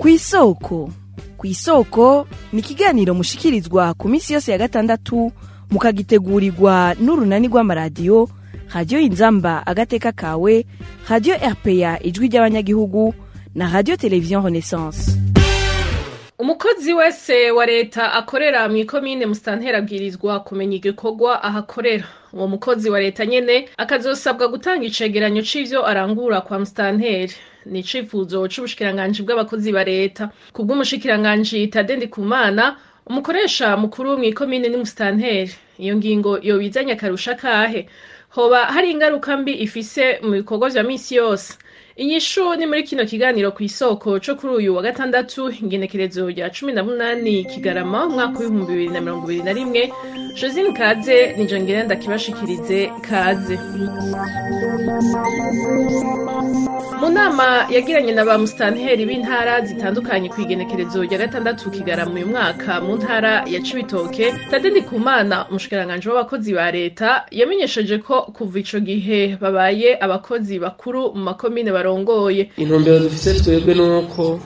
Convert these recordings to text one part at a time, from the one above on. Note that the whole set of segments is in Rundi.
kw'isoko kw'isoko ni ikiganiro mushikirizwa ku minsi yose ya gatandatu mukagitegurirwa n'urunani rw'amaradiyo radiyo inzamba agateka kawe radiyo rpa ijwi ry'abanyagihugu na radiyo televiziyo renaissance umukozi wese wa leta akorera mu ikomine musitantera abwirizwa kumenya igikorwa ahakorera uwo mukozi wa leta nyene akazosabwa gutanga icegeranyo c'ivyo arangura kwa musitanteri ni icifuzo c'ubushikiranganji bw'abakozi ba leta kubw'umushikiranganji tade ndikumana umukoresha mukuru mw'ikomine ni musitanteri iyo ngingo yobizanye akarusha kahe hoba hari ingaruka mbi ifise mu bikorwa vya misi yose inyishu ni muri kino kiganiro ku isoko co kuri uyu wa gatandatu ingenekerezo rya cumi na munani kigarama umwaka w'ibihumbi bibiri na mirongo ibiri na rimwe josine kaze nijo ngenda ndakibashikirize kaze mu nama yagiranye na ba musitanteri b'intara zitandukanye ku igenekerezo rya gatandatu kigarama uyu mwaka mu ntara ya cibitoke tade ndikumana umushikiranganji w'abakozi ba leta yamenyesheje ko kuva ico gihe babaye abakozi bakuru mu makomine barongoye intumbero dufise twebwe nuko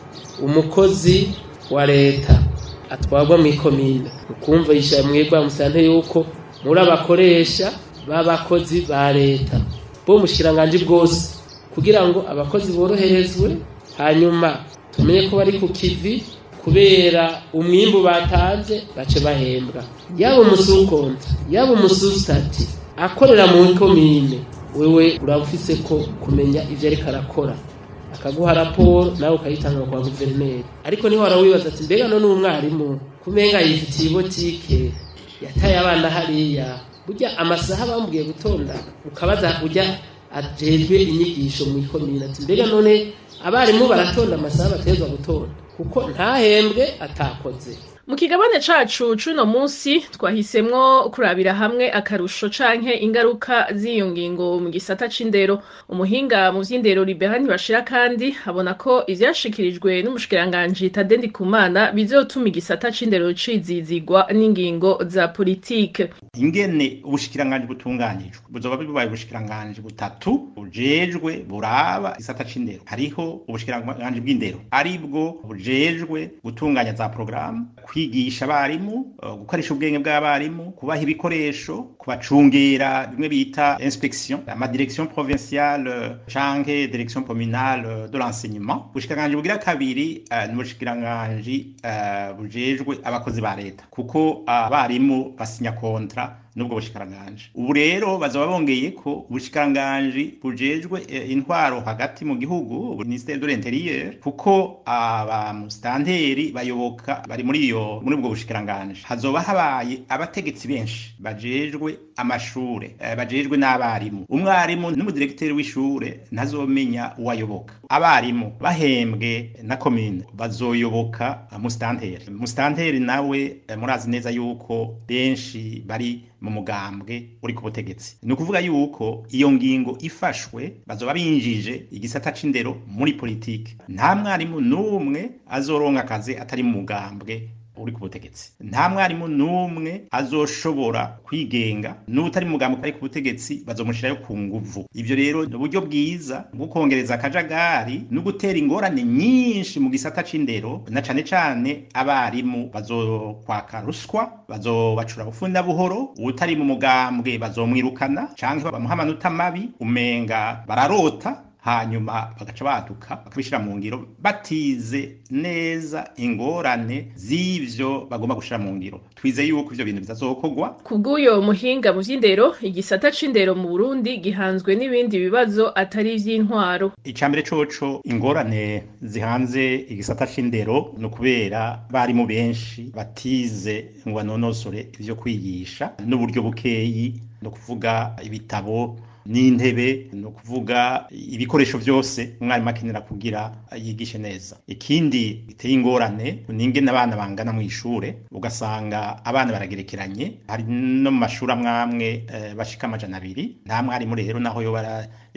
umukozi wa leta atwarwa mw'ikomine ukumva yishira mwebwe musante yuko muri abakoresha b'abakozi ba leta bo mushikiranganji bwose kugira ngo abakozi boroherezwe hanyuma tumenye ko bari ku kivi kubera umwimbu batanze bace bahembwa yaba umusukonta yaba umususitati akorera mu komine wewe uraba ufise ko kumenya ivyo ariko arakora akaguha raporo nawe ukayitanga kwa guverineri ariko niho warawibaza ati mbega none umwarimu kumenga yifitiye ibotike yataye abana hariya burya amasaha bamubwiye gutonda ukabaza ujya ajejwe inyigisho mu ikomine ati mbega none abarimu baratonda amasaha bategerezwa gutonda kuko ntahembwe atakoze mu kigabane cacu c'uno munsi twahisemwo kurabira hamwe akarusho canke ingaruka z'iyo ngingo mu gisata c'indero umuhinga mu vy'indero libera ntibashira kandi abona ko ivyashikirijwe n'umushikiranganji tade ndikumana bizotuma igisata c'indero cizizigwa n'ingingo za politike ingene ubushikiranganji butunganijwe buzoba bibaye ubushikiranganji butatu bujejwe buraba igisata c'indero hariho ubushikiranganji bw'indero aribwo bujejwe gutunganya za porogaramu kwigisha abarimu gukoresha ubwenge bw'abarimu kubaha ibikoresho kubacungera bimwe bita inspection amadirection provinciale canke direction communale de l'enseignement ubushikiranganji bugira kabiri ni ubushikiranganji bujejwe abakozi ba leta kuko abarimu basinya kontra nubwo bushikiranganji ubu rero bazaba bongeye ko ubushikiranganji bujejwe intwaro hagati mu gihugu ministère de l'intérieur kuko abamusitanteri bayoboka bari muri iyo muri ubwo bushikiranganji hazoba habaye abategetsi benshi bajejwe amashure bajejwe n'abarimu umwarimu n'umudirekiteri w'ishure ntazomenya uwayoboka abarimu bahembwe na komine bazoyoboka musitanteri musitanteri nawe murazi neza yuko benshi bari mu mugambwe uri ku butegetsi ni ukuvuga yuko iyo ngingo ifashwe bazoba binjije igisata c'indero muri politike nta mwarimu n'umwe azoronka akazi atari mu mugambwe uri ku butegetsi nta mwarimu n'umwe azoshobora kwigenga n'utari mu mugambo ari ku butegetsi bazomushirayo ku nguvu ivyo rero ni uburyo bwiza bwo kongereza akajagari no gutera ingorane nyinshi mu gisata c'indero na cane cane abarimu bazokwaka ruswa bazobacura bufunda buhoro utari mu mugambwe bazomwirukana canke bamuha amanota mabi umenga bararota hanyuma bagaca baduka bakabishira mu ngiro batize neza ingorane z'ivyo bagomba gushira mu ngiro twize yuko ivyo bintu bizazokorwa kubw'uyo muhinga mu vy'indero igisata c'indero mu burundi gihanzwe n'ibindi bibazo atari ivy'intwaro icambere coco ingorane zihanze igisata c'indero ni ukubera barimu benshi batize ngo banonosore ivyo kwigisha n'uburyo bukeyi ni ukuvuga ibitabo n'intebe ni ukuvuga ibikoresho byose umwarimu akenera kugira yigishe neza ikindi biteye ingorane ni ingene abana bangana mu ishure ugasanga abana baragerekeranye hari no mu mashuri amwe amwe bashika amajana abiri nta mwarimu rero naho yo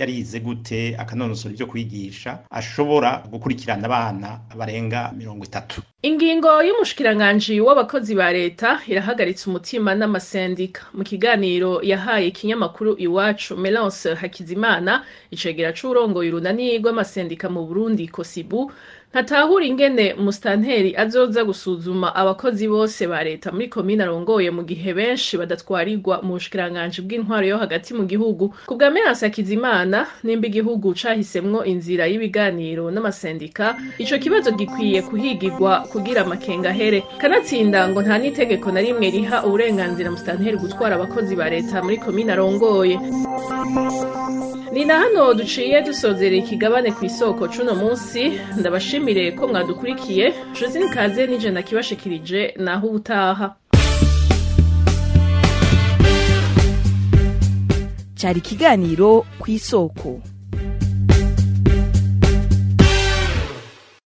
yarize gute akanonosora ibyo kwigisha ashobora gukurikirana abana barenga mirongo itatu ingingo y'umushikiranganji w'abakozi ba leta irahagaritse umutima n'amasendika mu kiganiro yahaye ikinyamakuru iwacu melance hakizimana icegera c'urongoye urunani rw'amasendika mu burundi kosibu ntatahura ingene musitanteri azoza gusuzuma abakozi bose ba leta muri komine arongoye mu gihe benshi badatwarirwa mu bushikiranganji bw'intwaro yo hagati mu gihugu ku bwa meranse hakizimana nimba igihugu cahisemwo inzira y'ibiganiro n'amasendika ico kibazo gikwiye kuhigirwa kugira amakenga ahere kanatsinda ngo nta n'itegeko na rimwe riha uburenganzira musitanteri gutwara abakozi ba leta muri komine arongoye ni na hano duciye dusozera ikigabane ku isoko cuno munsi ndabashimire ko mwadukurikiye josine kaze nije nakibashikirije naho ubutaha cyari ikiganiro ku isoko